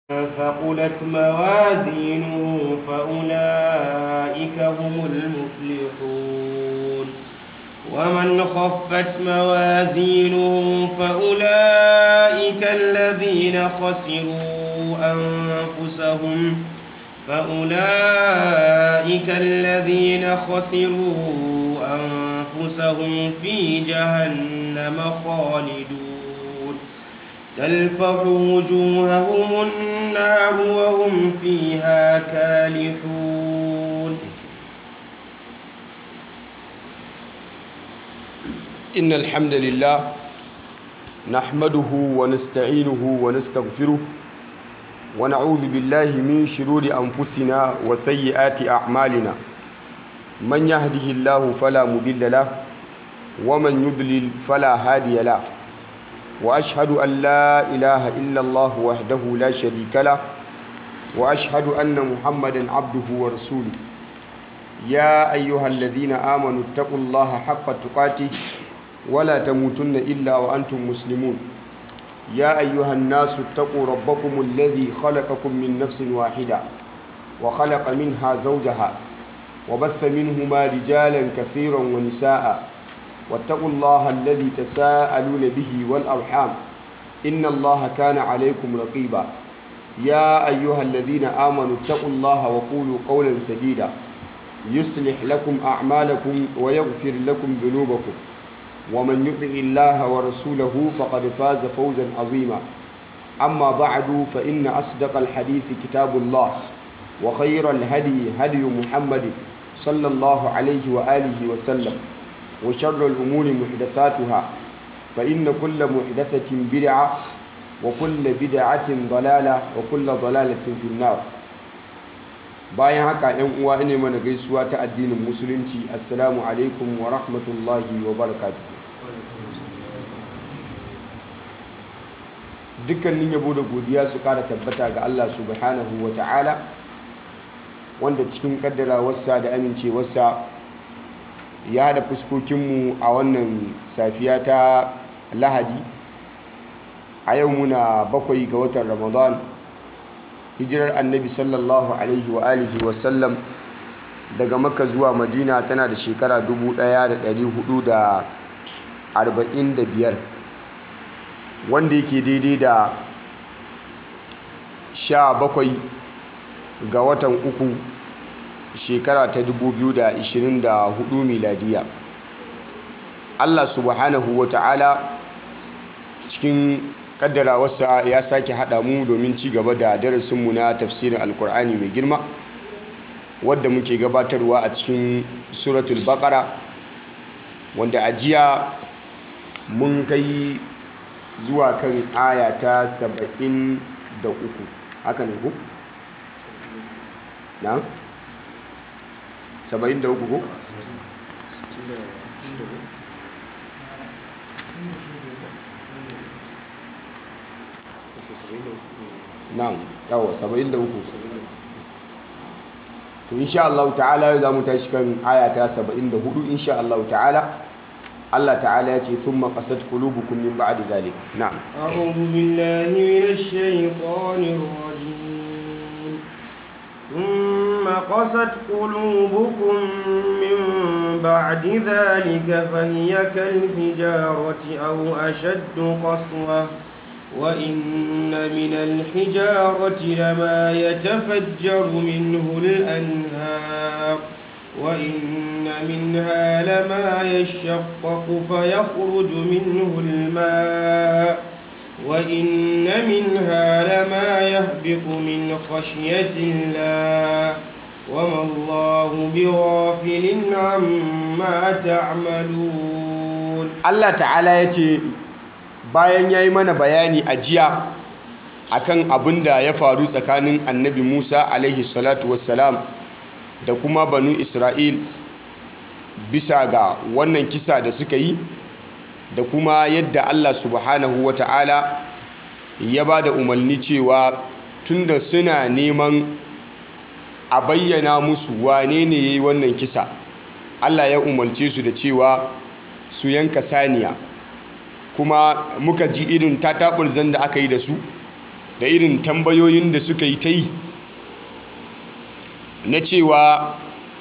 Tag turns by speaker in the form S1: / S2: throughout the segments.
S1: ثقلت موازينه فأولئك هم المفلحون ومن خفت موازينه فأولئك الذين خسروا أنفسهم فأولئك الذين خسروا أنفسهم في جهنم خالدون تلفح وجوههم النار وهم فيها كالحون
S2: إن الحمد لله نحمده ونستعينه ونستغفره ونعوذ بالله من شرور أنفسنا وسيئات أعمالنا من يهده الله فلا مضل له ومن يضلل فلا هادي له وأشهد أن لا إله إلا الله وحده لا شريك له وأشهد أن محمدا عبده ورسوله يا أيها الذين آمنوا اتقوا الله حق تقاته ولا تموتن إلا وأنتم مسلمون يا أيها الناس اتقوا ربكم الذي خلقكم من نفس واحدة وخلق منها زوجها وبث منهما رجالا كثيرا ونساء واتقوا الله الذي تساءلون به والأرحام إن الله كان عليكم رقيبا يا أيها الذين آمنوا اتقوا الله وقولوا قولا سديدا يصلح لكم أعمالكم ويغفر لكم ذنوبكم ومن يطع الله ورسوله فقد فاز فوزا عظيما أما بعد فإن أصدق الحديث كتاب الله وخير الهدي هدي محمد صلى الله عليه وآله وسلم وشر الأمور محدثاتها فإن كل محدثة بدعة وكل بدعة ضلالة وكل ضلالة في النار bayan haka yan uwa ne mana gaisuwa ta addinin musulunci assalamu alaikum wa rahmatullahi wa barakatuh dukkanin yabo da godiya su kara tabbata ga Allah subhanahu wa ta'ala wanda cikin kaddarawarsa da amincewarsa ya haɗa fuskokinmu a wannan safiya ta lahadi a yau muna bakwai ga watan ramadan hijirar annabi sallallahu alaihi wa alihi wasallam daga makka zuwa madina tana da shekara 1445 wanda yake daidai da sha bakwai ga watan uku shekara ta 2024 miladiya allah subhanahu wa ta'ala cikin kaddarawarsa ya sake haɗa mu domin ci gaba da darasinmu na tafsirin alkur'ani mai girma wadda muke gabatarwa a cikin suratul baqara wanda a jiya mun kai zuwa kan aya ta 73 haka ne ku? na? 73 ku? na'am yawa 73 to insha Allah ta'ala za mu tashi kan aya ta 74 insha Allah ta'ala Allah ta'ala ya ce thumma qasat qulubukum min ba'di zalik na'am
S1: a'udhu billahi minash shaitanir rajim thumma qasat qulubukum min ba'di dhalika fahiya kal hijarati aw ashaddu qaswah وإن من الحجارة لما يتفجر منه الأنهار وإن منها لما يشقق فيخرج منه الماء وإن منها لما يهبط من خشية الله وما الله بغافل عما تعملون
S2: الله تعالى يتي bayan ya yi mana bayani a jiya akan abin da ya faru tsakanin annabi musa alaihi salatu wassalam da kuma banu isra'il bisa ga wannan kisa da suka yi da kuma yadda allah subhanahu wa ta'ala ya ba da umarni cewa tunda suna neman a bayyana musu wane ne ya yi wannan kisa allah ya umarce su da cewa su yanka saniya kuma muka ji irin tataɓurzan da aka yi da su da irin tambayoyin da suka yi ta yi na cewa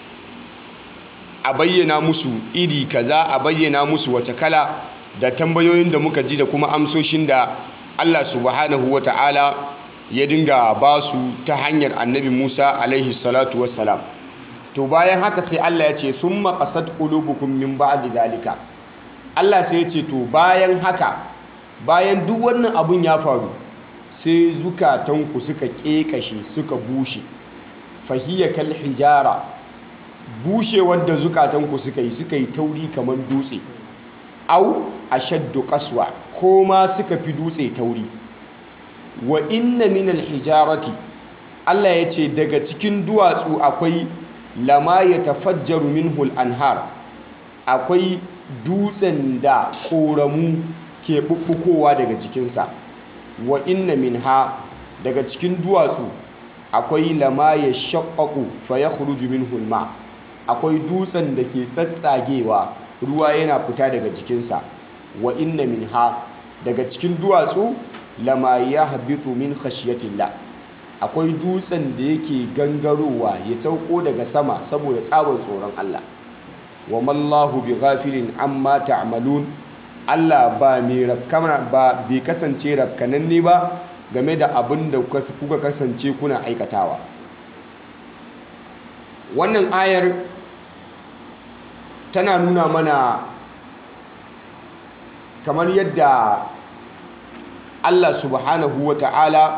S2: a bayyana musu iri kaza a bayyana musu wace kala da tambayoyin da muka ji da kuma amsoshin da Allah subhanahu wa ta'ala ya dinga ba su ta hanyar annabi Musa alaihi salatu wassalam to bayan haka sai Allah ya ce sun maƙasar ƙulubukun min ba'di dalika Allah sai ya ce to bayan haka bayan duk wannan abun ya faru sai zukatanku suka ƙeƙashe suka bushe fahiyya kal hijara bushewar da zukatanku suka yi suka yi tauri kamar dutse au ashaddu qaswa ko ma suka fi dutse tauri wa inna minal hijarati Allah ya ce daga cikin duwatsu akwai lama ya tafajjaru minhul anhar akwai dutsen da ƙoramu ke ɓuɓɓukowa daga jikinsa wa inna minha daga cikin duwatsu akwai lama ya shaƙaƙu fa ya minhul ma akwai dutsen da ke tsatsagewa ruwa yana fita daga jikinsa wa inna minha daga cikin duwatsu lama ya habitu min khashiyatillah akwai dutsen da yake gangarowa ya sauko daga sama saboda tsabar tsoron Allah wa mallahu bi ghafilin amma ta'malun Allah ba mai rakkana ba bai kasance rakkananne ba game da abin da kuka kasance kuna aikatawa wannan ayar tana nuna mana kamar yadda Allah subhanahu wa ta'ala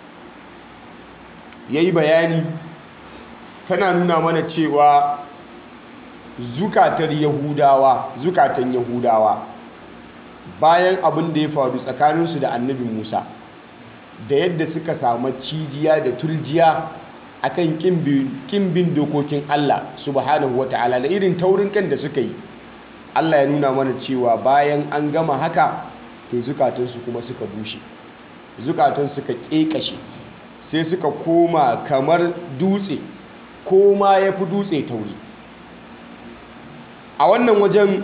S2: ya yi bayani tana nuna mana cewa zukatar yahudawa zukatan yahudawa bayan abin da ya faru tsakaninsu da annabi musa da yadda suka samu cijiya da turjiya akan kin bin dokokin Allah subhanahu ta'ala da irin taurin kan da suka yi Allah ya nuna mana cewa bayan an gama haka to zukatansu kuma suka bushe zukatan suka ƙeƙashe sai suka koma kamar dutse ko ma ya fi dutse tauri a wannan wajen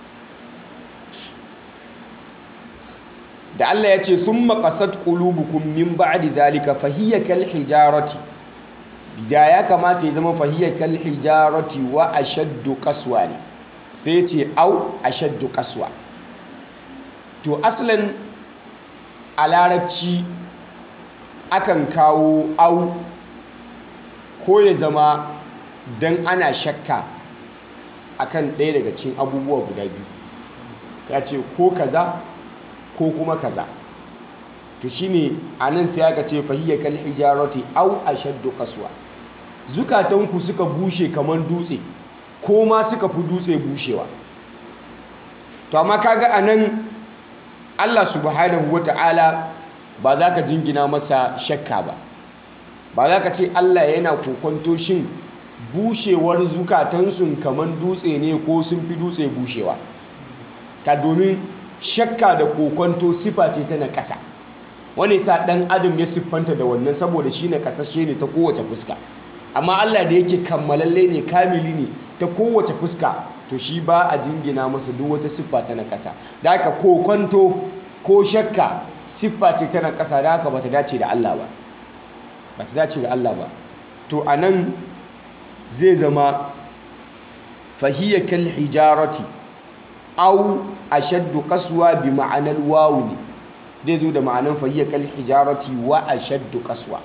S2: da Allah ya ce sun maƙasar ƙulubukun min ba'adi zalika fahiyya kal hijarati da ya kamata ya zama fahiyya kal hijarati wa ashaddu qaswa ne sai ce au ashaddu qaswa to aslan a larabci akan kawo au ko ya zama don ana shakka akan ɗaya daga cikin abubuwa guda biyu ya ce ko kaza ko kuma kaza to shine anan sai aka ce fahiyya kal hijarati au ashaddu qaswa zukatanku suka bushe kamar dutse ko ma suka fi dutse bushewa to amma kaga anan Allah subhanahu wata'ala ba za ka jingina masa shakka ba ba za ka ce Allah yana kokonto shin bushewar zukatansu kamar dutse ne ko sun fi dutse bushewa ka domin shakka da kokonto sifa ce ta na ƙasa wani sa ɗan adam ya siffanta da wannan saboda shi na ƙasashe ne ta kowace fuska amma Allah da yake kammalalle ne kamili ne ta kowace fuska to shi ba a jingina masa duk wata siffa ta na ƙasa da haka kokonto ko shakka siffa ce ta na ƙasa da haka bata dace da Allah ba bata dace da Allah ba to anan zai zama fahiyya kal hijarati aw ashaddu qaswa bi ma'anar wawu ne zai zo da ma'anar fahiyya kal hijarati wa ashaddu qaswa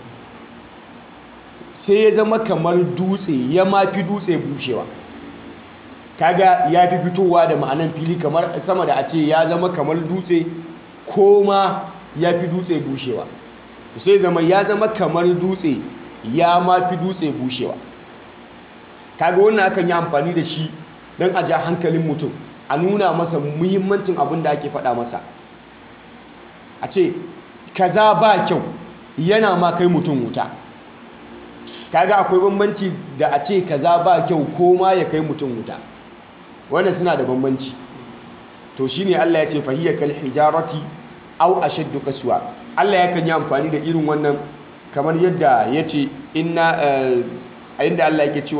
S2: sai ya zama kamar dutse ya mafi dutse bushewa kaga ya fi fitowa da ma'anan fili kamar sama da a ce ya zama kamar dutse ko ma ya fi dutse bushewa sai zama ya zama kamar dutse ya ma fi dutse bushewa kaga wannan akan yi amfani da shi don a ja hankalin mutum a nuna masa muhimmancin abin da ake faɗa masa a ce kaza ba kyau yana ma kai mutum wuta kaga akwai bambanci da a ce kaza ba kyau ko ma ya kai mutum wuta wannan suna da bambanci to shine Allah ya ce fahiyya kal hijarati aw ashaddu qaswa Allah yakan yi amfani da irin wannan kamar yadda yace inna a inda Allah yake cewa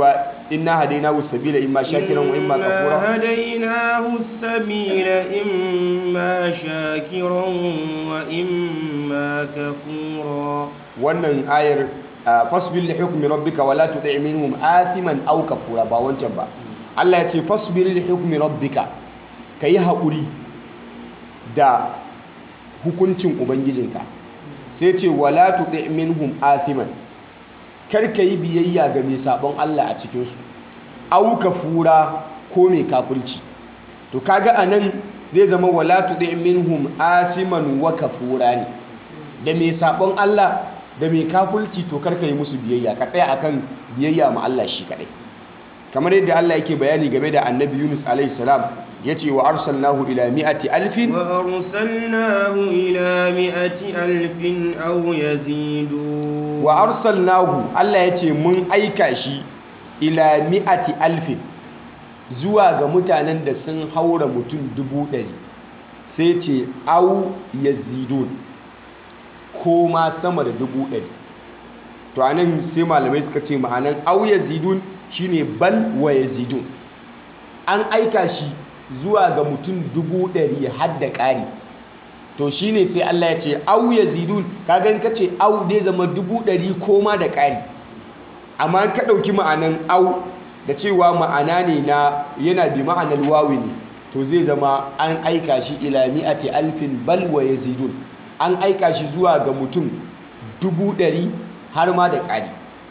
S2: inna hadainahu sabila imma shakiran wa imma kafura
S1: إنا هديناه السبيل إما شاكرا وإما كفورا
S2: wannan ayar ah, fasbir li hukmi rabbika wala tuti minhum athiman aw kafura ba wancan ba Allah ya ce fasbir li hukmi rabbika kayi haƙuri da hukuncin ubangijinka sai ce wala tuti minhum athiman kar ka yi biyayya ga mai sabon Allah a cikinsu aw kafura ko mai kafirci to kaga anan zai zama wala tuti minhum athiman wa kafura ne da mai sabon Allah da mai kafulci to karka yi musu biyayya ka tsaya akan biyayya ma Allah shi kadai kamar yadda Allah yake bayani game da annabi Yunus alaihi salam yace wa arsalnahu ila mi'ati alfin
S1: وأرسلناه إلى مئة ألف أو يزيدون
S2: wa arsalnahu Allah yace mun aika shi ila mi'ati alfin zuwa ga mutanen da sun haura mutum dubu ɗari sai ce au yazidun ko ma sama da dubu ɗari to a nan sai malamai suka ce ma'anan au yazidun shine bal wa yazidun an aika shi zuwa ga mutum dubu ɗari har da ƙari to shine sai Allah ya ce au yazidun kaga in ka ce au dai zama dubu ɗari ko ma da ƙari amma in ka ɗauki ma'anan au da cewa ma'ana ne na yana bi ma'anar wawi ne to zai zama an aika shi ila mi'ati alfin bal wa yazidun an aika shi zuwa ga mutum dubu ɗari har ma da ƙari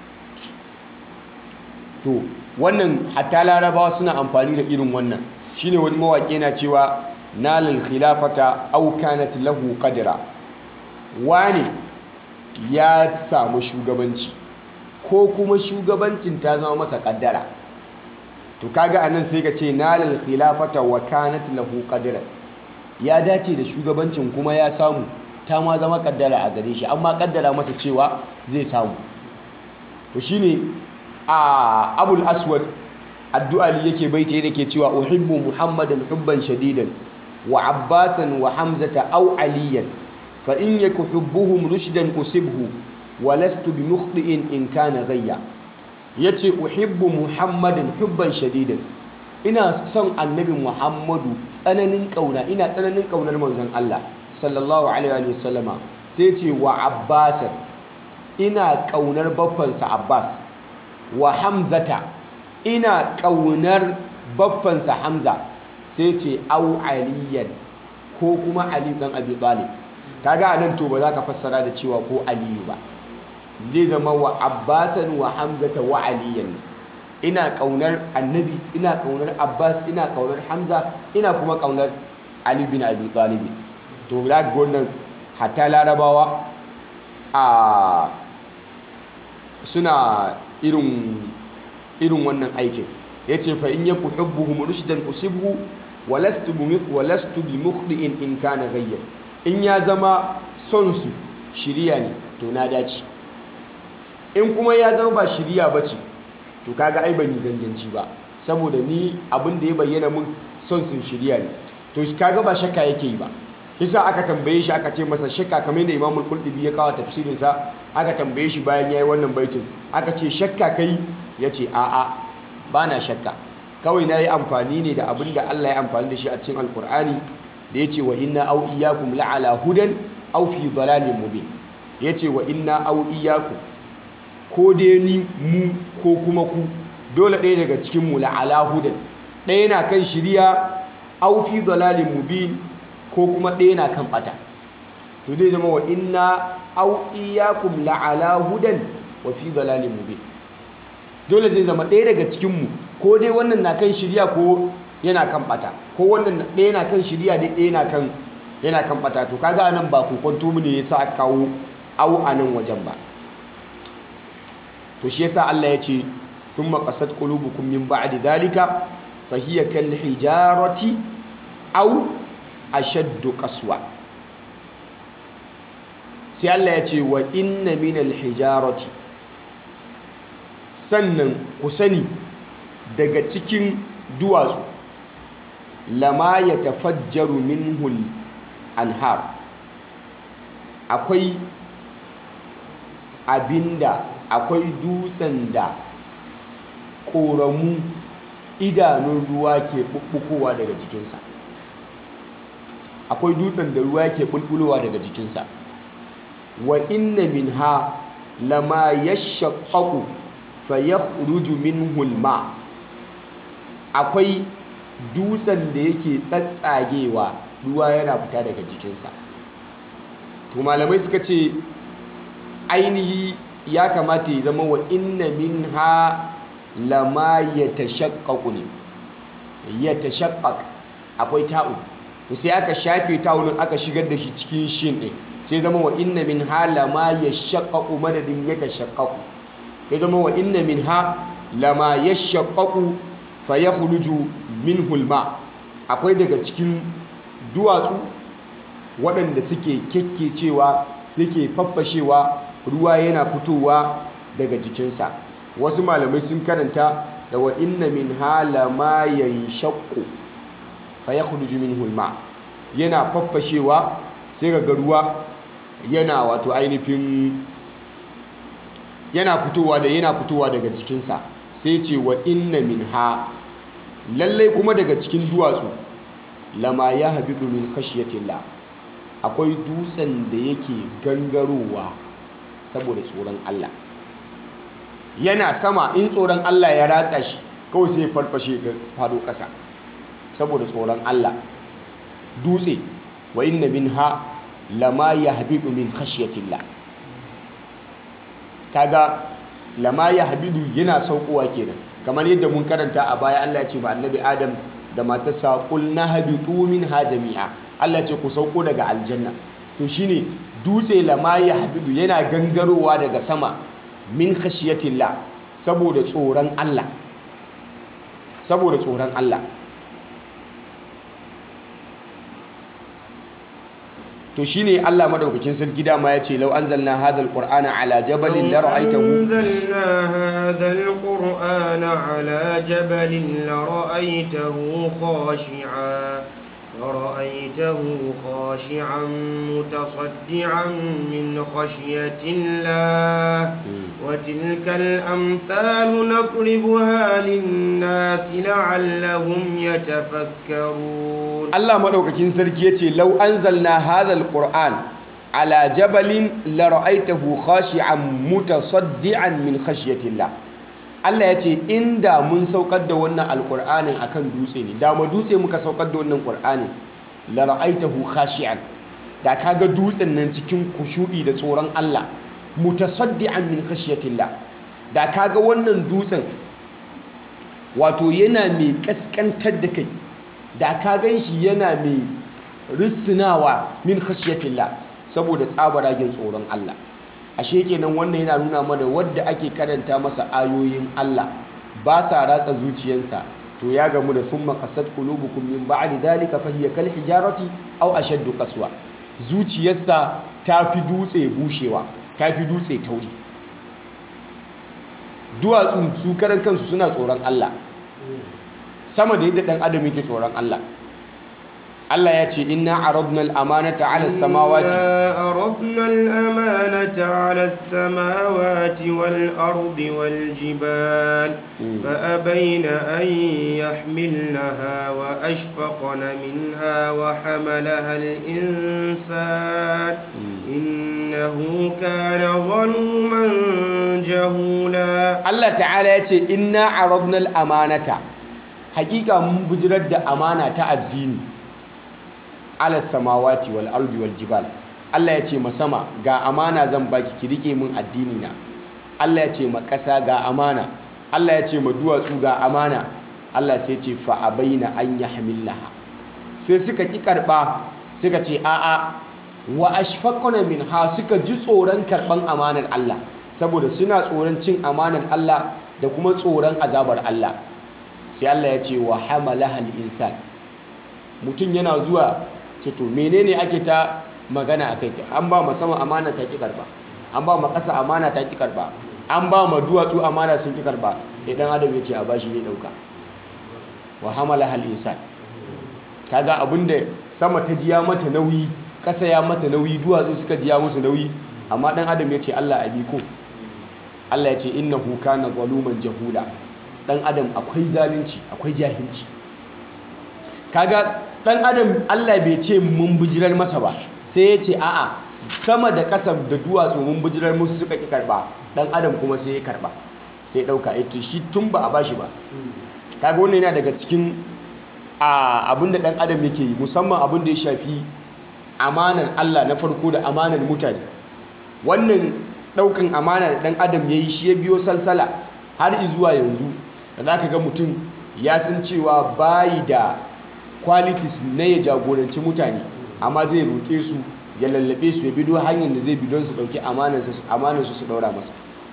S2: to wannan hatta larabawa suna amfani da irin wannan shine wani mawaƙi na cewa nalal khilafata aw kanat lahu qadra wane ya samu shugabanci ko kuma shugabancin ta zama masa kaddara to kaga anan sai ka ce nalal khilafata wa kanat lahu qadra ya dace da shugabancin kuma ya samu ta ma zama kaddara a gare shi amma kaddara masa cewa zai samu to shine a abul aswad addu'ali yake baita yake cewa uhibbu muhammadan hubban shadidan wa abbasan wa hamzata aw aliyan fa in yaku hubbuhum rushdan usibhu wa lastu bi mukhti'in in kana ghayya yace uhibbu muhammadan hubban shadidan ina son annabi muhammadu tsananin kauna ina tsananin kaunar manzon Allah sallallahu alaihi wa sallama sai ce wa abbasan ina kaunar baffansa abbas wa hamzata ina kaunar baffansa hamza sai ce au aliyan ko kuma ali dan abi talib kaga anan to ba za ka fassara da cewa ko aliyu ba zai zama wa abbasan wa hamzata wa aliyan ina kaunar annabi ina kaunar abbas ina kaunar hamza ina kuma kaunar ali bin abi talib to za ga wannan hatta larabawa a suna irin irin wannan aikin yace fa in yaku hubbuhum rushdan usibhu walastu bi walastu bi mukhdi'in in kana ghayyan in ya zama son su shiriya ne to na dace in kuma ya zama ba shiriya bace to kaga ai ban yi ganganci ba saboda ni abin da ya bayyana mun son sun shiriya ne to kaga ba shakka yake yi ba kisa aka tambaye shi aka ce masa shakka kamar yadda Imam Al-Qurtubi ya kawo tafsirin sa aka tambaye shi bayan yayi wannan baitin aka ce shakka kai yace a'a bana shakka kawai na yi amfani ne da abin da Allah ya amfani da shi a cikin Alkur'ani da ya ce wa inna au iyyakum la'ala hudan au fi dalalin mubin ya ce wa inna au iyyakum ko dai ni mu ko kuma ku dole ɗaya daga cikin mu la'ala hudan ɗaya na kan shiriya au fi dalalin mubin ko kuma ɗaya na kan ɓata to zai zama wa inna au iyyakum la'ala hudan wa fi dalalin mubin dole zai zama ɗaya daga cikin mu ko dai wannan na kan shirya ko yana kan bata ko wannan ɗaya na kan shirya dai ɗaya na kan yana kan bata to kaga anan ba kokonto mu ne yasa aka kawo au anan wajen ba to shi yasa Allah ya ce thumma qasat qulubukum min ba'di dhalika fa hiya kal hijarati aw ashaddu qaswa sai Allah ya ce wa inna min al hijarati sannan ku sani daga cikin duwatsu lama ya tafajjaru minhul anhar akwai abinda akwai dutsen da ƙoramu idanun ruwa ke ɓuɓɓukowa daga jikinsa akwai dutsen da ruwa ke ɓulɓulowa daga jikinsa wa inna min ha lama ya shaƙaƙu fa ya minhu ma akwai dutsen da yake tsatsagewa ruwa yana fita daga jikinsa to malamai suka ce ainihi ya kamata ya zama wa inna min ha lama ya tashaƙaƙu ne ya tashaƙaƙ akwai ta'u to sai aka shafe ta'unin aka shigar da shi cikin shin ɗin sai zama wa inna min ha lama ya shaƙaƙu madadin ya tashaƙaƙu ya zama wa inna min ha lama ya shaƙaƙu fa ya huluju min hulma akwai daga cikin duwatsu waɗanda suke kyakkecewa suke faffashewa ruwa yana fitowa daga jikinsa wasu malamai sun karanta da wa inna min hala ma yanshaqqu fa yakhruju minhu alma yana faffashewa sai ga ruwa yana wato ainihin yana fitowa da yana fitowa daga jikinsa sai ce wa inna min ha lallai kuma daga cikin duwatsu lama ya habibu min khashyatillah akwai dutsen da yake gangarowa saboda tsoron Allah yana sama in tsoron Allah ya ratsa shi kawai sai ya farfashe ga fado ƙasa saboda tsoron Allah dutse wa inna minha lama yahbidu min khashyatillah kaga lama yahbidu yana saukowa kenan kamar yadda mun karanta a baya Allah ya ce ba annabi Adam da matarsa qul nahbitu minha jami'a Allah ya ce ku sauko daga aljanna to shine dutse lama yahbidu yana gangarowa daga sama min khashiyatillah saboda tsoron Allah saboda tsoron Allah to shine Allah madaukakin sarki dama yace law anzalna hadha alqur'ana ala jabalin la ra'aytahu
S1: أنزلنا هذا القرآن على جبل لرأيته خاشعا لرأيته خاشعا متصدعا من خشية الله وتلك الأمثال نضربها للناس لعلهم يتفكرون
S2: Allah madaukakin sarki yace law anzalna hadha alqur'an ala jabalin la ra'aytahu khashi'an mutasaddian min khashyatillah Allah yace inda mun saukar da wannan alqur'anin akan dutse ne da mu dutse muka saukar da wannan qur'anin la ra'aytahu khashi'an da kaga dutsen nan cikin kushu'i da tsoron Allah mutasaddian min khashyatillah da kaga wannan dutsen wato yana mai kaskantar da kai da ka gan shi yana mai risinawa min khashyatillah saboda tsabaragen tsoron Allah ashe kenan wannan yana nuna mana wadda ake karanta masa ayoyin Allah ba sa ratsa zuciyarsa to ya gamu da summa qasat qulubukum min ba'di dhalika fa hiya kal hijarati aw ashaddu qaswa zuciyarsa ta fi dutse bushewa ta fi dutse tauri duwatsu su karan kansu suna tsoron Allah sama da yadda ɗan adam yake tsoron Allah Allah ya ce inna aradna al-amanata 'ala as-samawati
S1: إنا أردنا الأمانة على السماوات والأرض والجبال فأبين أن يحملنها وأشفقن منها وحملها الإنسان إنه كان ظلوما جهولا
S2: Allah ta'ala ya ce inna aradna al-amanata hakika mun bujirar da amana ta addini ala samawati wal ardi wal jibal Allah ya ce ma sama ga amana zan baki ki rike min addini na Allah ya ce ma ƙasa ga amana Allah ya ce ma duwatsu ga amana Allah sai ce fa abaina an yahmilaha sai suka ki karba suka ce a'a wa ashfaqna minha suka ji tsoron karban amanar Allah saboda suna tsoron cin amanar Allah da kuma tsoron azabar Allah sai Allah ya ce wa hamalaha al-insan mutum yana zuwa ce to menene ake ta magana akai an ba ma sama amana ta ki karba an ba ma ƙasa amana ta ki karba an ba ma duwatsu amana sun ki karba idan adam ya ce a bashi ne dauka wa hamalaha al-insan kaga abinda sama ta jiya mata nauyi ƙasa ya mata nauyi duwatsu suka jiya musu nauyi amma dan adam ya ce Allah a biko Allah ya ce innahu kana zaluman jahula dan adam akwai zalunci akwai jahilci kaga dan adam Allah bai ce mun bijirar masa ba sai ya ce a'a sama da ƙasa da duwatsu mun bijirar musu suka ki karba dan adam kuma sai ya karba sai ya dauka ito shi tun ba a bashi ba kaga wannan yana daga cikin abin da dan adam yake yi musamman abin da ya shafi amanar Allah na farko da amanar mutane wannan daukan amana da dan adam yayi shi ya biyo salsala har zuwa yanzu da zaka ga mutum ya san cewa bayi da qualities na ya jagoranci mutane amma zai roƙe su ya lallabe su ya bido hanyar da zai bi don su ɗauki amanarsu su ɗaura masa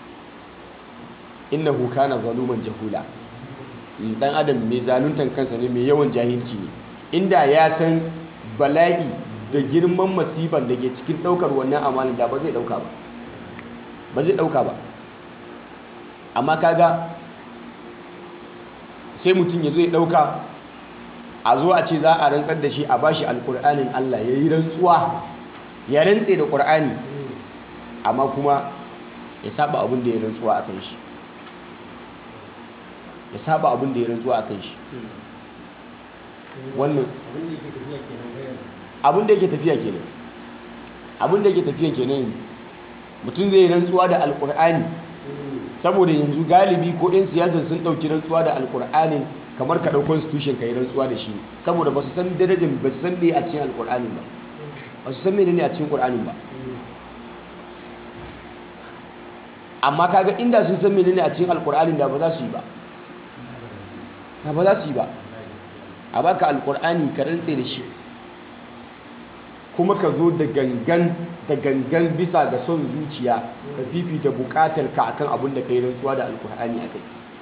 S2: innahu kana zaluman jahula dan adam mai zaluntan kansa ne mai yawan jahilci ne inda ya san bala'i da girman masifan da ke cikin ɗaukar wannan amanar da ba zai ɗauka ba ba zai ɗauka ba amma kaga sai mutum ya zo ya ɗauka a zo a ce za a rantsar da shi a bashi alkur'anin Allah ya yi rantsuwa ya rantse da ƙur'ani amma kuma ya saba abin da ya rantsuwa a kan shi ya saba abin da ya rantsuwa a kan shi wannan abin da yake tafiya kenan abin da yake tafiya kenan mutum zai rantsuwa da alkur'ani saboda yanzu galibi ko 'yan siyasa sun ɗauki rantsuwa da alkur'anin kamar ka ɗau constitution ka yi rantsuwa da shi saboda ba su san darajar ba su san me a cikin alƙur'anin ba ba su san menene a cikin ƙur'anin ba amma kaga inda sun san menene a cikin alƙur'anin da ba za su yi ba da ba za su yi ba a baka alƙur'ani ka rantse da shi kuma ka zo da gangan da gangan bisa ga son zuciya ka fifita buƙatar ka akan abin da ka yi rantsuwa da alƙur'ani a kai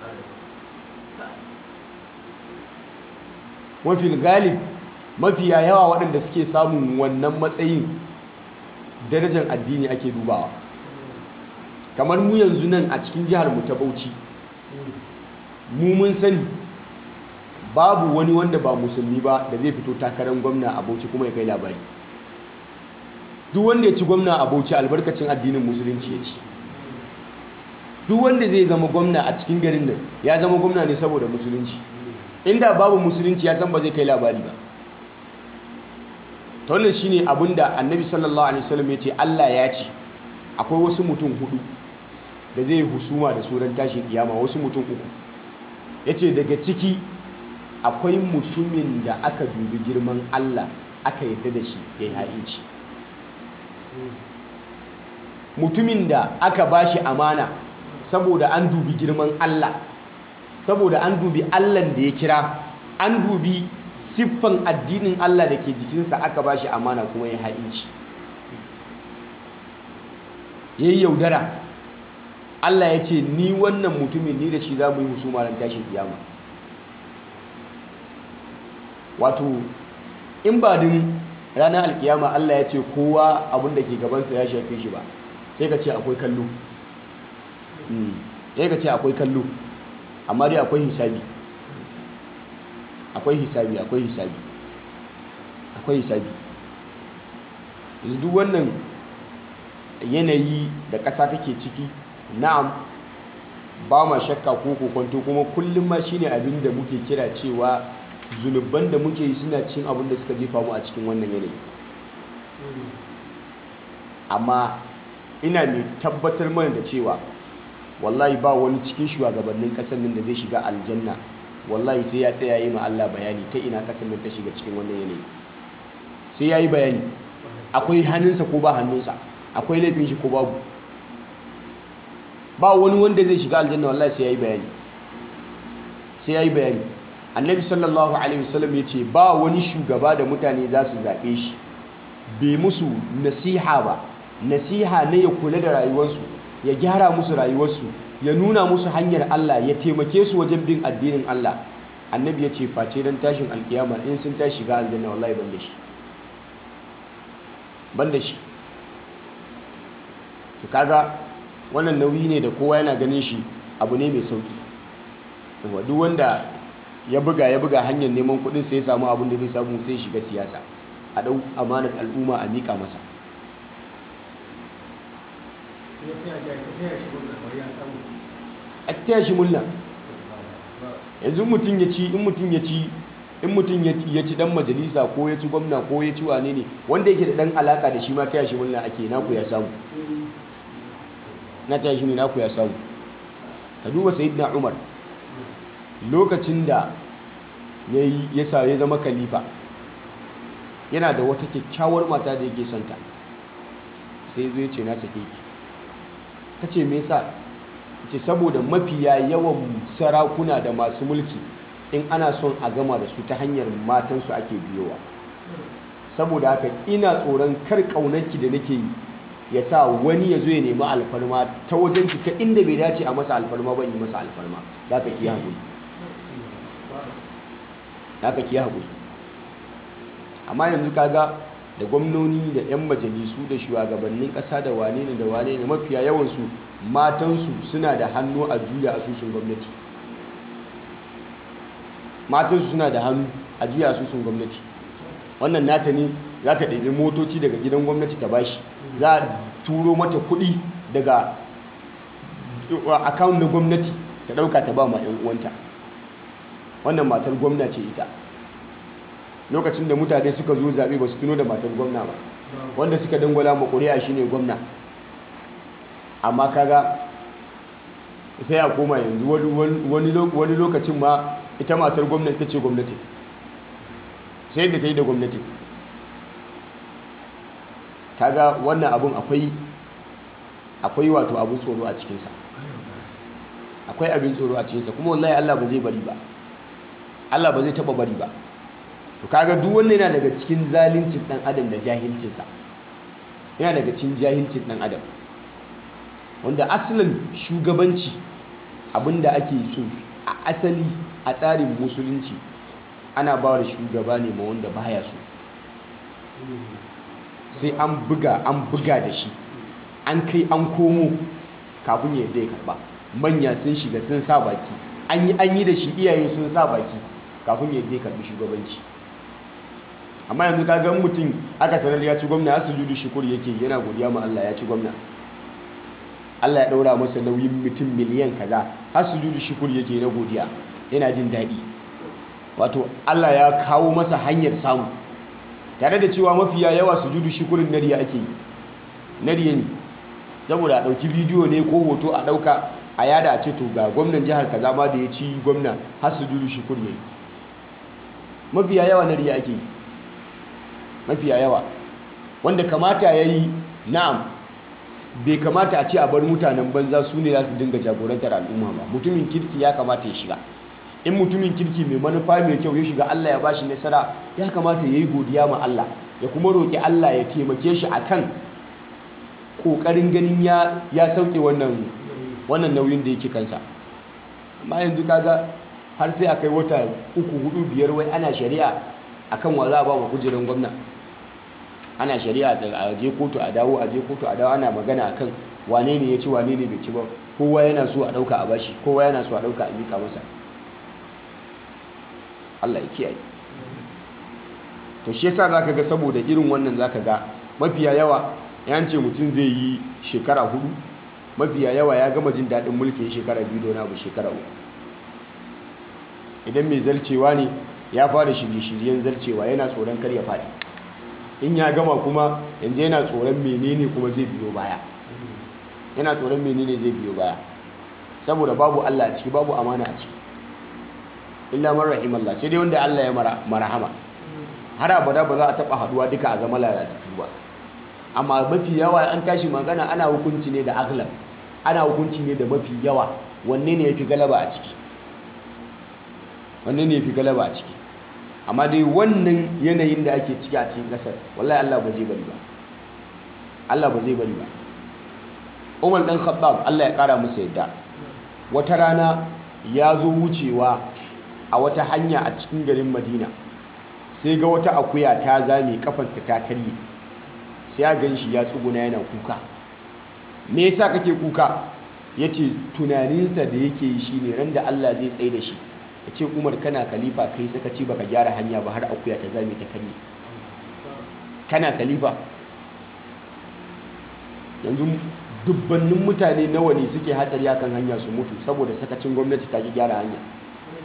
S2: mafi galib mafiya yawa waɗanda suke samun wannan matsayin darajar addini ake dubawa kamar mu yanzu nan a cikin jihar mu ta Bauchi mu mun sani babu wani wanda ba musulmi ba da zai fito takarar gwamna a Bauchi kuma ya kai labari duk wanda ya ci gwamna a Bauchi albarkacin addinin musulunci ya ci duk wanda zai zama gwamna a cikin garin nan ya zama gwamna ne saboda musulunci inda babu musulunci ya san ba zai kai labari ba ta wannan shine abinda annabi sallallahu alaihi wasallam ya ce Allah ya ce akwai wasu mutum hudu da zai husuma da suran tashin kiyama wasu mutum uku ya ce daga ciki akwai mutumin da aka dubi girman Allah aka yadda da shi ya yi ha'inci mutumin da aka bashi amana saboda an dubi girman Allah saboda an dubi Allahn da ya kira an dubi siffan addinin Allah da ke jikinsa aka bashi amana kuma ya ha'inci ya yi yaudara Allah ya ce ni wannan mutumin ni da shi za mu yi husuma ran tashin kiyama wato in ba din ranar alkiyama Allah ya ce kowa abin da ke gabansa ya shafe shi ba sai ka ce akwai kallo sai ka ce akwai kallo amma dai akwai hisabi akwai hisabi akwai hisabi akwai hisabi yanzu duk wannan yanayi da ƙasa take ciki na'am ba ma shakka ko kokonto kuma kullum ma shine abin da muke kira cewa zunuban da muke yi suna cin abin da suka jefa mu a cikin wannan yanayi amma ina mai tabbatar mana da cewa wallahi ba wani cikin shugabannin ƙasar nan da zai shiga aljanna wallahi sai ya tsaya yi ma Allah bayani ta ina ƙasar nan ta shiga cikin wannan yanayi sai ya yi bayani akwai hannunsa ko ba hannunsa akwai laifin shi ko babu ba wani wanda zai shiga aljanna wallahi sai ya yi bayani sai ya yi bayani annabi sallallahu alaihi wasallam ya ce ba wani shugaba da mutane za su zaɓe shi bai musu nasiha ba nasiha na ya kula da rayuwarsu ya gyara musu rayuwarsu ya nuna musu hanyar Allah ya taimake su wajen bin addinin Allah annabi ya ce face don tashin alkiyama in sun tashi shiga aljanna wallahi ban da shi ban da shi to kaga wannan nauyi ne da kowa yana ganin shi abu ne mai sauki duk wanda ya buga ya buga hanyar neman kudin sai ya samu abin da zai samu sai shiga siyasa a dau amanar al'umma a mika masa a taya shi murna yanzu mutum ya ci in mutum ya ci in mutum ya ci dan majalisa ko ya ci gwamna ko ya ci wane ne wanda yake da dan alaka da shi ma taya shi murna ake naku ya samu na taya shi ne naku ya samu ka duba sayyidina umar lokacin da ya sa ya zama khalifa yana da wata kyakkyawar mata da yake santa sai zai ce na sake ki ta ce me yasa ce saboda mafiya yawan sarakuna da masu mulki in ana son a gama da su ta hanyar matansu ake biyowa saboda haka ina tsoron kar ƙaunarki da nake yi ya sa wani ya zo ya nemi alfarma ta wajenki ta inda bai dace a masa alfarma ban yi masa alfarma za ka ki haƙuri za ka ki haƙuri amma yanzu kaga da gwamnoni da 'yan majalisu da shugabannin ƙasa da wane ne da wane ne mafiya yawansu matansu suna da hannu a juya asusun gwamnati matansu suna da hannu a juya asusun gwamnati wannan nata ne za ta ɗabi motoci daga gidan gwamnati ta bashi za a turo mata kuɗi daga akawun na gwamnati ta ɗauka ta ba ma 'yan uwanta wannan matar gwamna ce ita lokacin da mutane suka zo zaɓe ba su tuno da matar gwamna ba wanda suka dangwala ma ƙuri'a shine gwamna amma kaga sai a koma yanzu wani lokacin ma ita matar gwamnati ta ce gwamnati sai da ta yi da gwamnati kaga wannan abun akwai akwai wato abin tsoro a cikinsa akwai abin tsoro a cikinsa kuma wallahi Allah ba zai bari ba Allah ba zai taba bari ba to kaga duk wannan yana daga cikin zalincin dan adam da jahilcinsa yana daga cikin jahilcin dan adam wanda asalin shugabanci abinda ake so a asali a tsarin musulunci ana ba da shugaba ne ma wanda baya so sai an buga an buga da shi an kai an komo kafin ya ya karba manya sun shiga sun sa baki an yi an yi da shi iyaye sun sa baki kafin ya ya karbi shugabanci amma yanzu ka ga mutum aka sanar ya ci gwamna ya sujudu shukur yake yana godiya ma Allah ya ci gwamna Allah ya daura masa nauyin mutum miliyan kaza har sujudu shukur yake na godiya yana jin daɗi wato Allah ya kawo masa hanyar samu tare da cewa mafiya yawa sujudu shukurin nariya ake yi nariya ne saboda a ɗauki bidiyo ne ko hoto a ɗauka a yada a ce to ga gwamnan jihar kaza ma da ya ci gwamna har sujudu shukur ne mafiya yawa nariya ake yi mafiya yawa wanda kamata ya yi na'am bai kamata a ce a bar mutanen banza su ne za su dinga jagorantar al'umma ba mutumin kirki ya kamata ya shiga in mutumin kirki mai manufa mai kyau ya shiga Allah ya bashi nasara ya kamata ya yi godiya ma Allah ya kuma roƙi Allah ya taimake shi akan ƙoƙarin ganin ya ya sauke wannan wannan nauyin da yake kansa amma yanzu kaga har sai a kai wata uku hudu biyar wai ana shari'a akan wa za a ba wa kujerar gwamna ana shari'a a je kotu a dawo a je kotu a dawo ana magana akan wane ne ya ci wane ne bai ci ba kowa yana so a dauka a bashi kowa yana so a dauka a mika masa Allah ya kiyaye to shi yasa zaka ga saboda irin wannan zaka ga mafiya yawa yan ce mutum zai yi shekara hudu mafiya yawa ya gama jin daɗin mulkin shekara biyu don abu shekara uku idan mai zarcewa ne ya fara shirye-shiryen zarcewa yana tsoron kar ya faɗi in ya gama kuma yanzu yana tsoron menene kuma zai biyo baya yana tsoron menene zai biyo baya saboda babu Allah a ciki babu amana a ciki illa man rahimallah sai dai wanda Allah ya marahama har abada ba za a taba haduwa duka a zama lalatattu ba amma mafi yawa an tashi magana ana hukunci ne da aglab ana hukunci ne da mafi yawa wanne ne yafi galaba a ciki wanne ne yafi galaba a ciki amma dai wannan yanayin da ake ciki a cikin kasar wallahi Allah ba zai bari ba Allah ba zai bari ba Umar dan Khattab Allah ya kara masa yadda wata rana ya zo wucewa a wata hanya a cikin garin Madina sai ga wata akuya ta zame kafanta ta karye sai ya gan shi ya tsuguna yana kuka me yasa kake kuka yace tunaninsa da yake yi shine ran da Allah zai tsaye da shi ya ce umar kana kalifa kai sakaci baka gyara hanya ba har akuya ta zame ta karye kana kalifa yanzu dubbannin mutane nawa ne suke hatsari akan hanya su mutu saboda sakacin gwamnati ta ki gyara hanya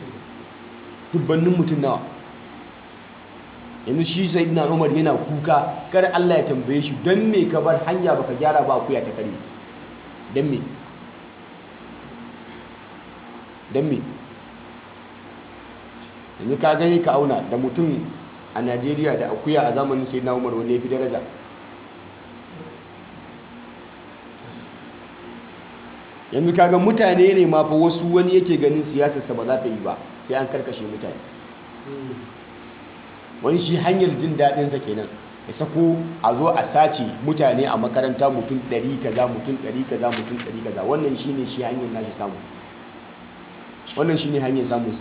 S2: dubbannin mutum nawa yanzu shi sai na umar yana kuka kar Allah ya tambaye shi don me ka bar hanya baka gyara ba akuya ta kare don me don me yanzu ka gani ka auna da mutum a najeriya da akuya a zamanin sai na umar wanda ya fi daraja yanzu kaga mutane ne ma fa wasu wani yake ganin siyasarsa ba za ta yi ba sai an karkashe mutane wani shi hanyar jin daɗinsa kenan ya sako a zo a sace mutane a makaranta mutum ɗari kaza mutum ɗari kaza mutum ɗari kaza wannan shi ne shi hanyar nashi samu wannan shi ne hanyar samunsa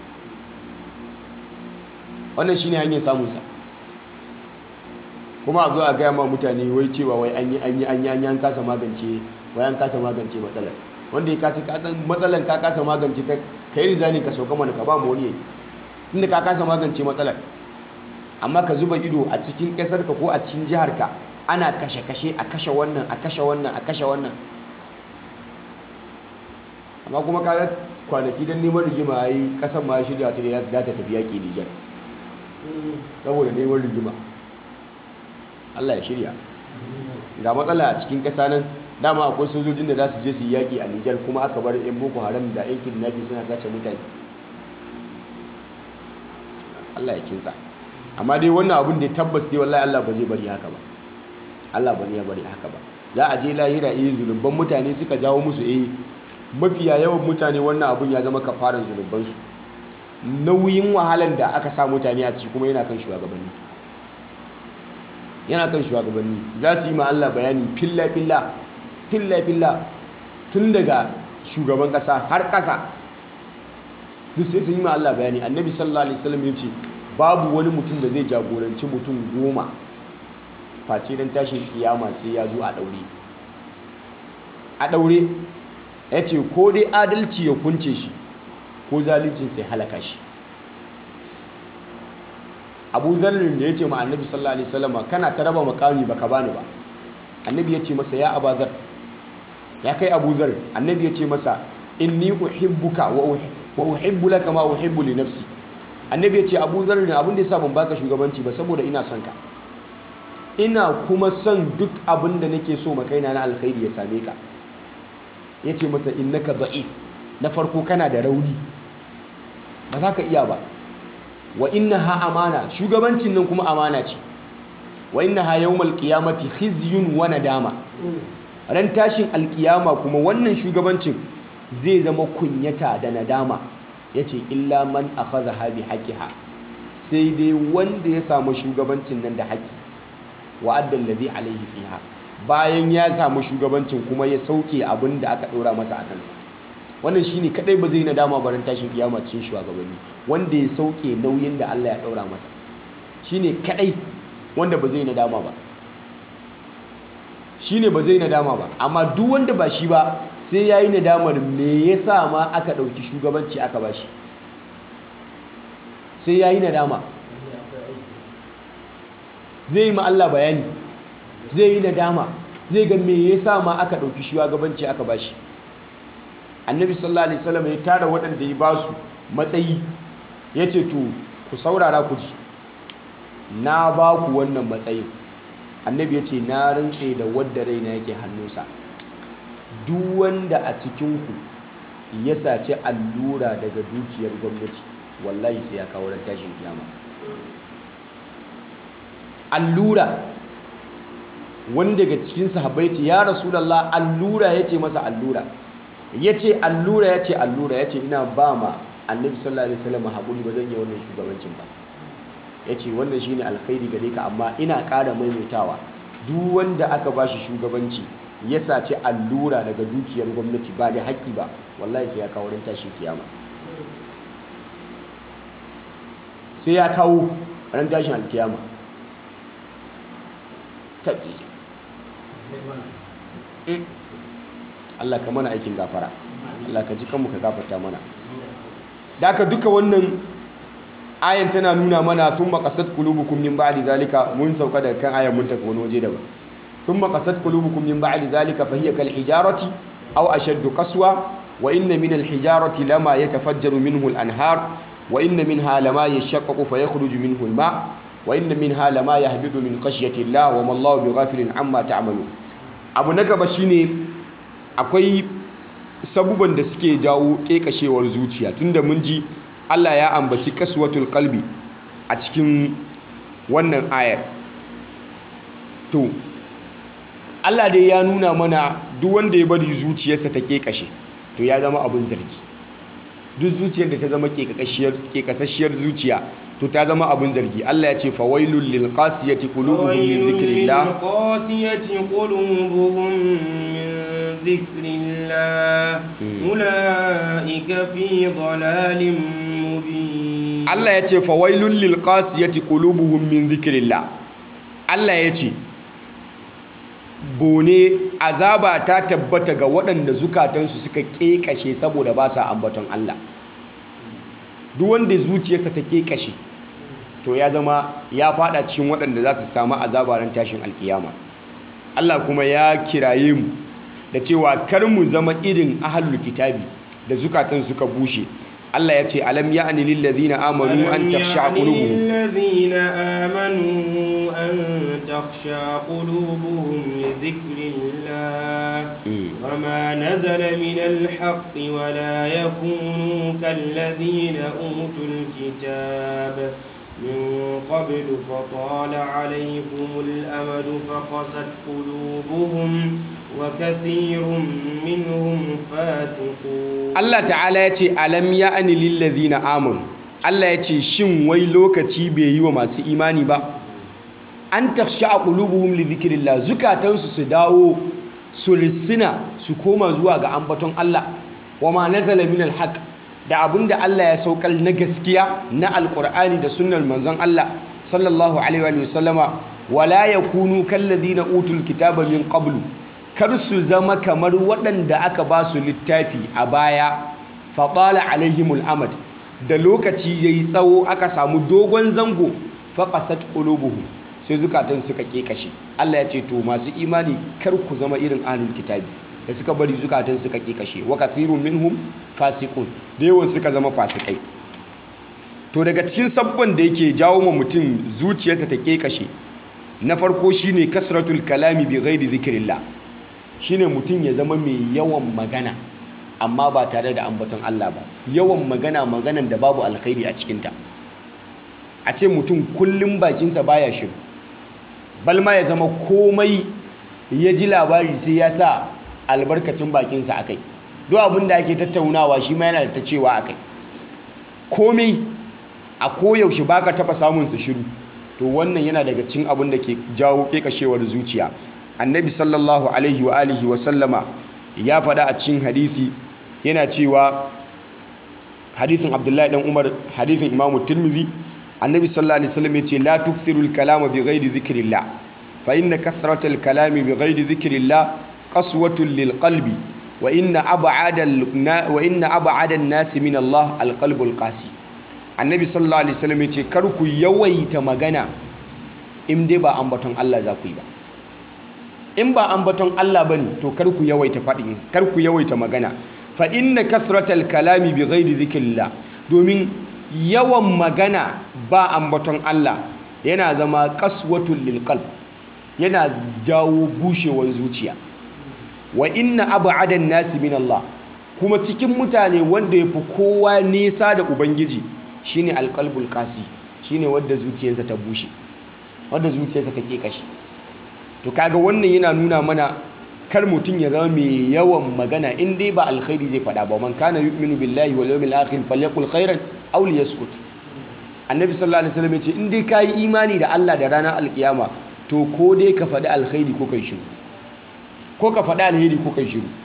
S2: wannan shi ne hanyar samunsa kuma a zo a gaya ma mutane wai cewa wai an yi an yi an yi an yi an kasa magance wai an kasa magance matsalar wanda ya kasa kasan matsalar ka kasa magance ta ka yi rizani ka sauka mana ka ba mu wani yayi inda ka kasa magance matsalar amma ka zuba ido a cikin ƙasarka ko a cikin jiharka ana kashe-kashe a kashe wannan a kashe wannan a kashe wannan amma kuma ka kwanaki don neman rigima a yi ƙasar ma shirya ta da za ta tafi yaƙi nijar saboda neman rigima allah ya shirya ga matsala a cikin ƙasa nan dama akwai sojojin da za su je su yi yaƙi a nijar kuma aka bar 'yan boko haram da 'yan kidnapping suna sace mutane allah ya kinsa amma dai wannan abin da tabbas dai wallahi Allah ba zai bari haka ba Allah ba zai bari haka ba za a je lahira eh zulubban mutane suka jawo musu eh mafiya yawan mutane wannan abin ya zama kafaran zulubban su nauyin wahalan da aka sa mutane a ciki kuma yana kan shugabanni yana kan shugabanni za su yi ma Allah bayani filla filla filla filla tun daga shugaban kasa har kasa duk sai sun yi ma Allah bayani annabi sallallahu alaihi wasallam ya ce babu wani mutum da zai jagoranci mutum goma face don tashin kiyama sai ya zo a daure a daure ya ce ko dai adalci ya kunce shi ko zaluncin sai halaka shi abu zarrin da ya ce ma annabi sallallahu alaihi wasallama kana ta raba makami baka bani ba annabi ya ce masa ya abazar ya kai abu zar annabi ya ce masa inni uhibbuka wa uhibbu laka ma uhibbu li nafsi annabi ya ce abu zarar da abin da ya sa ban baka shugabanci ba saboda ina son ka ina kuma son duk abin da nake so makaina na alkhairi ya same ka ya ce masa innaka da'if na farko kana da rauni ba za ka iya ba wa inna ha amana shugabancin nan kuma amana ce wa inna ha yawmal qiyamati khizyun wa nadama ran tashin alkiyama kuma wannan shugabancin zai zama kunyata da nadama ya ce illa man a faza habi haƙiha sai dai wanda ya samu shugabancin nan da haƙi wa'addan da zai alaihi fiha bayan ya samu shugabancin kuma ya sauke abin da aka ɗora masa a kansa wannan shine kadai ba zai nadama barin tashin kiyama cikin shugabanni wanda ya sauke nauyin da Allah ya ɗaura masa shine kadai wanda ba zai nadama ba shine ba zai nadama ba amma duk wanda ba shi ba sai ya yi nadamar me ya sa ma aka ɗauki shugabanci aka ba shi sai ya yi nadama zai yi ma Allah bayani zai yi nadama zai ga me ya sa ma aka ɗauki shugabanci aka ba shi annabi sallallahu alaihi wasallam ya tara waɗanda ya ba su matsayi ya ce to ku saurara ku ji na ba ku wannan matsayin annabi ya ce na rantse da wadda raina yake hannunsa duk wanda a cikinku ya saci allura daga dukiyar gwamnati wallahi sai ya kawo tashin kiyama allura wani daga cikin sahabbai ce ya rasulallah allura ya ce masa allura ya ce allura ya ce allura ya ce ina ba ma annabi sallallahu alaihi wasallam haƙuri ba zan yi wannan shugabancin ba ya ce wannan shine alkhairi gare ka amma ina ƙara maimaitawa duk wanda aka ba shi shugabanci ya saci allura daga dukiyar gwamnati ba da haƙƙi ba wallahi sai ya kawo ran tashin kiyama sai ya kawo ran tashin alkiyama tabi Allah ka mana aikin gafara Allah ka ji kanmu ka gafarta mana da aka duka wannan ayan tana nuna mana sun makasat kulubukum min ba'di zalika mun sauka daga kan ayan mun tafi wani waje daban sun makasat kulubukum min ba'di zalika fa hiya kal hijarati aw ashaddu qaswa wa inna min al hijarati lama yatafajjaru minhu al anhar wa inna minha lama yashaqqaqu fa yakhruju minhu al-ma wa inna minha lama yahbidu min khashyati Allah wa ma Allahu bighafilin amma ta'malu abu na gaba shine akwai sabuban da suke jawo kekashewar zuciya tunda mun ji Allah ya ambaci kaswatul qalbi a cikin wannan ayar to Allah dai ya nuna mana duk wanda ya bari zuciyarsa ta kekashe to ya zama abin zargi duk zuciyar da ta zama kekasasshiyar zuciya to ta zama abin zargi Allah ya ce fawailul lil qasiyati qulubuhum min dhikrillah
S1: qasiyati qulubuhum min dhikrillah ulaika fi dhalalin mubin
S2: Allah ya ce fawailul lil qasiyati qulubuhum min dhikrillah Allah ya ce bone azaba ta tabbata ga waɗanda zukatansu suka ƙeƙashe saboda ba sa ambaton Allah duk wanda zuciyarsa ta ƙeƙashe to ya zama ya fada cikin waɗanda za su samu azaba ran tashin alkiyama Allah kuma ya kiraye mu da cewa kar mu zama irin ahlul kitabi da zukatan suka bushe Allah ya ce alam ya'ni lil ladina amanu an takhsha qulubuhum
S1: الذين آمنوا أن تخشى قلوبهم لذكر الله وما نزل من الحق ولا يكونوا كالذين أوتوا الكتاب من قبل فطال عليكم الأمد فقست قلوبهم وكثير منهم فاسقون
S2: Allah ta'ala ya ce alam ya'ni lil ladina amanu Allah ya ce shin wai lokaci bai yi wa masu imani ba an taksha a ƙulubuhum li zikirillah zukatansu su dawo su rissina su koma zuwa ga ambaton Allah wa ma nazala min alhaq da abinda Allah ya saukar na gaskiya na alqur'ani da sunnar manzon Allah sallallahu alaihi wa sallama wala yakunu kalladhina utul kitaba min qablu kar su zama kamar waɗanda aka ba su littafi a baya faqala alaihimul amad da lokaci yayi tsawo aka samu dogon zango faqasat qulubuhum sai zukatan suka kekashe Allah ya ce to masu imani kar ku zama irin ahlul kitabi da suka bari zukatan suka kekashe wa kathirun minhum fasiqun da yawan suka zama fasikai to daga cikin sabban da yake jawo ma mutum zuciyarsa ta kekashe na farko shine kasratul kalami bi ghairi zikrillah shine mutum ya zama mai yawan magana amma ba tare da ambaton Allah ba yawan magana maganan da babu alkhairi a cikinta a ce mutum kullum bakinsa baya shiru balma ya zama komai ya ji labari sai ya sa albarkacin bakinsa akai duk abin da ake tattaunawa shi ma yana da ta cewa akai komai a koyaushe baka taba samun su shiru to wannan yana daga cikin abin da ke jawo kekashewar zuciya annabi sallallahu alaihi wa alihi wa sallama ya faɗa a cikin hadisi yana cewa hadisin abdullahi dan umar hadisin imamu tirmidhi annabi sallallahu alaihi wasallam yace la tukthirul kalama bi ghairi dhikrillah fa inna kathratal kalami bi ghairi dhikrillah qaswatun lil qalbi wa inna ab'ada wa inna ab'ada an-nas min Allah al qalbul qasi annabi sallallahu alaihi wasallam yace kar ku yawaita magana in dai ba ambaton Allah za ku yi ba in ba ambaton Allah bane to kar ku yawaita faɗi kar ku yawaita magana fa inna kathratal kalami bi ghairi dhikrillah domin yawan magana ba ambaton Allah yana zama kaswatul lil qalb yana jawo bushewar zuciya wa inna ab'adan nasi min Allah kuma cikin mutane wanda yafi kowa nesa da ubangiji shine alqalbul qasi shine wanda zuciyarsa ta bushe wanda zuciyarsa ta kashi to kaga wannan yana nuna mana kar mutum ya zama mai yawan magana in dai ba alkhairi zai faɗa ba man kana yu'minu billahi wal yawmil akhir falyaqul khairan aw liyaskut annabi sallallahu alaihi wasallam ya ce in dai kayi imani da Allah da ranar alkiyama to ko dai ka faɗi alkhairi ko kai shiru ko ka faɗi alheri ko kai shiru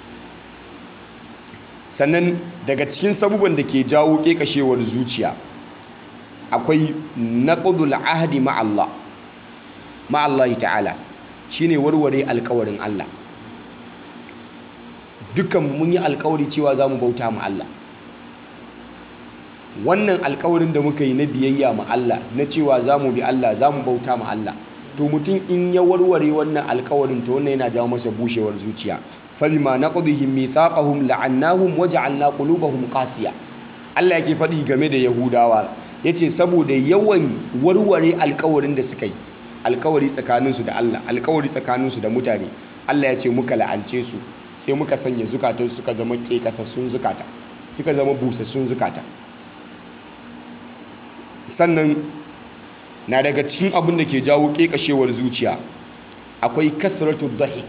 S2: sannan daga cikin sabuban da ke jawo kekashewar zuciya akwai naqdul ahdi ma Allah ma Allah ta'ala shine warware alkawarin Allah dukkan mun yi alkawari cewa za mu bauta ma Allah wannan alkawarin da muka yi na biyayya ma Allah na cewa za mu bi Allah za mu bauta ma Allah to mutum in ya warware wannan alkawarin to wannan yana jawo masa bushewar zuciya fabima naqdihim mithaqahum la'annahum waja'alna qulubahum qasiya Allah yake faɗi game da Yahudawa yace saboda yawan warware alkawarin da suka yi alkawari tsakaninsu da Allah alkawari tsakaninsu da mutane Allah ya ce muka la'ance su sai muka sanya zukatan suka zama kekasassun zukata suka zama busassun zukata sannan na daga cikin abin da ke jawo kekashewar zuciya akwai kasratu dhahik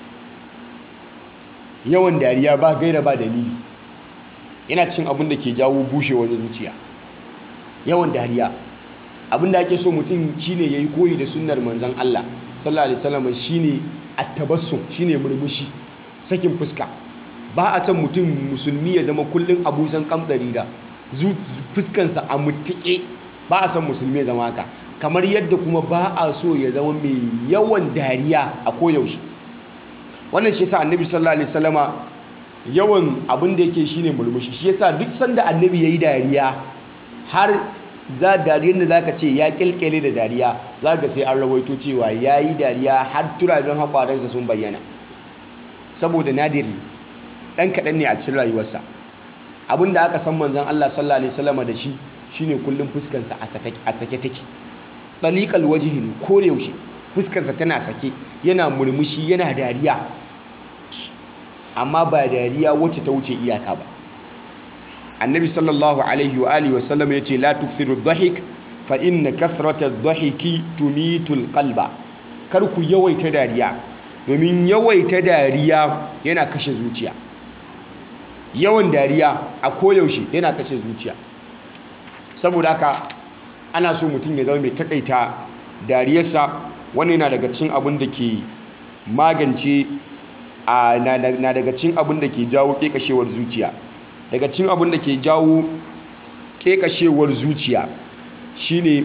S2: yawan dariya ba gaira ba dalili yana cikin abin da ke jawo bushewar zuciya yawan dariya abin da ake so mutum shine yayi koyi da sunnar manzon Allah sallallahu alaihi wasallam shine at-tabassum shine murmushi sakin fuska ba a san mutum musulmi ya zama kullun abusan kamdari da fuskansa a mutuke ba a san musulmi ya zama haka kamar yadda kuma ba a so ya zama mai yawan dariya a koyaushe wannan shi yasa annabi sallallahu alaihi wasallama yawan abin da yake shine murmushi shi yasa duk sanda annabi yayi dariya har za dariyar da zaka ce ya kilkele da dariya zaka sai an rawaito cewa yayi dariya har turaben hakwaransa sun bayyana saboda nadiri dan kadan ne a cikin rayuwarsa abinda aka san manzon Allah sallallahu alaihi wasallama da shi shine kullum fuskarsa a sake a sake take taliqal wajhi ko yaushe fuskarsa tana sake yana murmushi yana dariya amma ba dariya wacce ta wuce iyaka ba annabi sallallahu alaihi wa alihi wasallam yace la tukthiru dhahik fa inna kathrata dhahiki tumitul qalba kar ku yawaita dariya domin yawaita dariya yana kashe zuciya yawan dariya a koyaushe yana kashe zuciya saboda haka ana so mutum ya zama mai takaita dariyarsa wannan yana daga cikin abin da ke magance na daga cikin abin da ke jawo kekashewar zuciya daga cikin abin da ke jawo kekashewar zuciya shine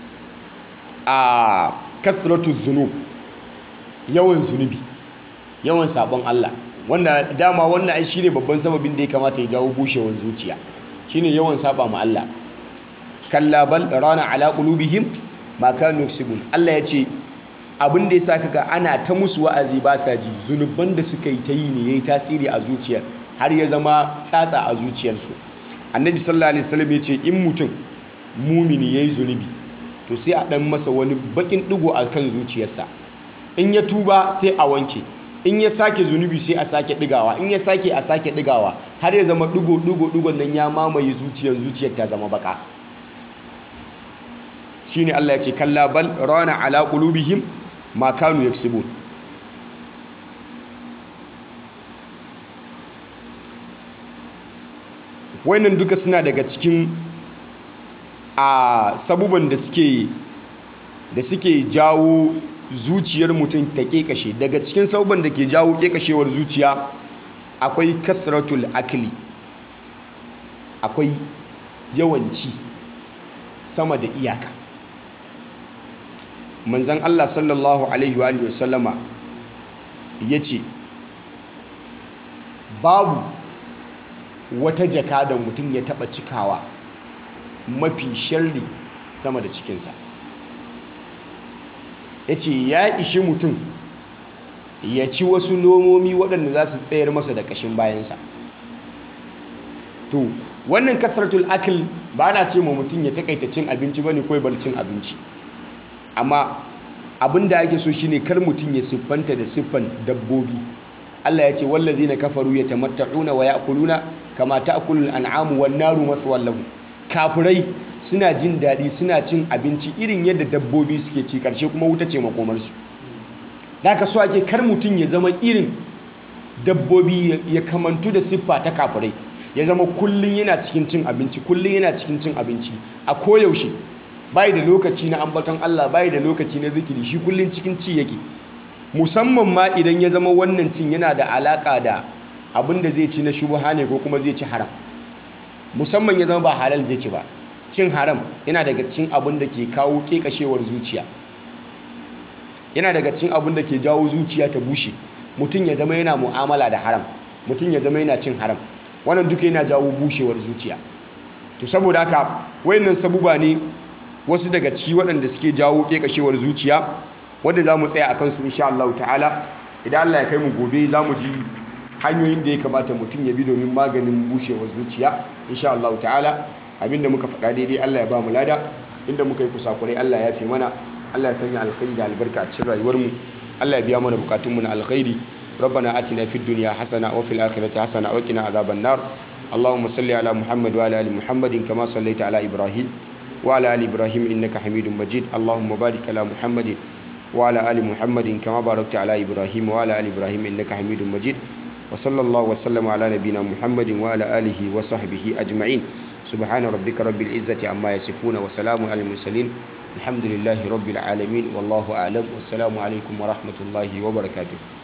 S2: a kasratu zunub yawan zunubi yawan sabon Allah wanda dama wannan ai shine babban sababin da ya kamata ya jawo bushewar zuciya shine yawan saba ma Allah kalla bal rana ala qulubihim ma kanu yaksubun Allah ya ce abin da yasa kaga ana ta musu wa'azi ba sa ji zunuban da suka yi ta yi ne yayi tasiri a zuciyar har ya zama tsatsa a zuciyarsu annabi sallallahu alaihi wasallam ya ce in mutum mumini yayi zunubi to sai a dan masa wani bakin digo a kan zuciyarsa in ya tuba sai a wanke in ya sake zunubi sai a sake digawa in ya sake a sake digawa har ya zama digo digo digon nan ya mamaye zuciyar zuciyar ta zama baka shine Allah ya ce kalla bal rana ala qulubihim ma kanu yaksubun wannan duka suna daga cikin a sabuban da suke da suke jawo zuciyar mutum ta kekashe daga cikin sabuban da ke jawo kekashewar zuciya akwai kasratul akli akwai yawanci sama da iyaka manzan Allah sallallahu Alaihi wa sallama ya ce babu wata jaka da mutum ya taba cikawa mafi sharri sama da cikinsa ya ce ya ishi mutum ya ci wasu nomomi waɗanda za su tsayar masa da ƙashin bayansa to wannan kasratul akil ba na ce ma mutum ya takaita cin abinci ba ne kawai bar cin abinci amma abin da ake so shine kar mutum ya siffanta da siffan dabbobi Allah ya ce wallazina kafaru yatamatta'una wa ya'kuluna kama ta'kulul an'amu wan naru maswal lahum kafirai suna jin daɗi suna cin abinci irin yadda dabbobi suke ci karshe kuma wuta ce makomarsu da ka so ake kar mutum ya zama irin dabbobi ya kamantu da siffa ta kafirai ya zama kullum yana cikin cin abinci kullum yana cikin cin abinci a koyaushe bai da lokaci na ambaton Allah bai da lokaci na zikiri shi kullum cikin ci yake musamman ma idan ya zama wannan cin yana da alaka da abin da zai ci na shubha ne ko kuma zai ci haram musamman ya zama ba halal zai ci ba cin haram yana daga cikin abin da ke kawo kekashewar zuciya yana daga cikin abin da ke jawo zuciya ta bushe mutum ya zama yana mu'amala da haram mutum ya zama yana cin haram wannan duka yana jawo bushewar zuciya to saboda haka wayannan sabuba ne wasu daga ciki waɗanda suke jawo kekashewar zuciya wanda za mu tsaya a kansu insha Allah ta'ala idan Allah ya kai mu gobe za mu ji hanyoyin da ya kamata mutum ya bi domin maganin bushewar zuciya insha Allah ta'ala abinda muka faɗa daidai Allah ya ba mu lada inda muka yi kusakurai Allah ya fi mana Allah ya sanya alkhairi da albarka a cikin rayuwarmu Allah ya biya mana bukatunmu na alkhairi ربنا آتنا في الدنيا حسنة وفي الآخرة حسنة وقنا عذاب النار اللهم صل على محمد وعلى آل محمد كما صليت على إبراهيم وعلى آل إبراهيم إنك حميد مجيد اللهم بارك على محمد وعلى آل محمد كما باركت على إبراهيم وعلى آل إبراهيم إنك حميد مجيد وصلى الله وسلم على نبينا محمد وعلى آله وصحبه أجمعين سبحان ربك رب العزة عما يصفون وسلام على المرسلين الحمد لله رب العالمين والله أعلم والسلام عليكم ورحمة الله وبركاته